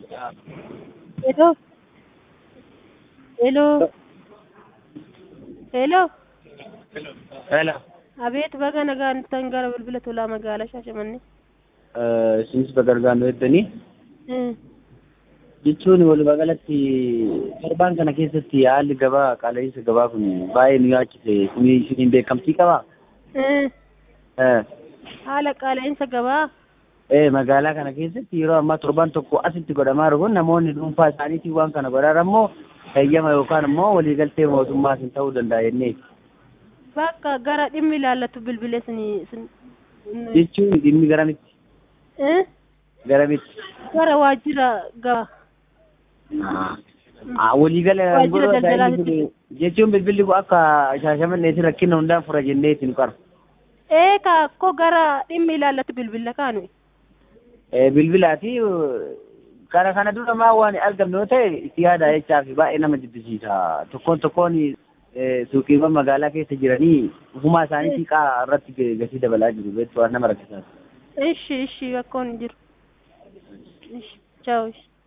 Hello. Hello. Hello. Hello. Abeet baga nagaan dhuftan gara bilbila tolaa magaalaa Shaashamannee. Isinis bagargaanuu jettanii Hmm. jechuun walumaa galatti torbaan kana keessatti haalli gabaa qaala'insa gabaa kun baay'ee nu yaachise kuni isiniin beekamtii qabaa? Hmm. Eh, Haala qaala'insa gabaa. eh, magaalaa kana keessatti yeroo ammaa torbaan tokko asitti godhamaa jiru kun namoonni dhuunfaa isaaniitiin waan kana godhan ammoo heeyyama yookaan immoo waliigaltee mootummaatiin ta'uu danda'a jennee Bakka gara dhimmi ilaallatu bilbilee sinii sin. jechuun dhimmi garamitti Hmm. garamitti Gara waajjira gabaa. Ah, waliigala Waajjira godhuu daldalaatti. danda'anii jechuun bilbilli kun akka shaashamanneetiin rakkina hundaan fura jennee isin qara. Ee kaakko gara dhimmi ilaallatu bilbila kaanu. Eh, bilbilaati kana kana dura maa waan argamne yoo ta'e itti yaada jechaa fi baay'ee nama jibbisiisa tokkoon tokkoon eh, suuqiiwwan magaalaa keessa jiranii ufumaa isaaniitii qaa irratti ga- gatii dabalaa jiru beektu waan nama rakkisaati. Ishi ishi bakkoon jiru. Ishi. Ciao. Ishi.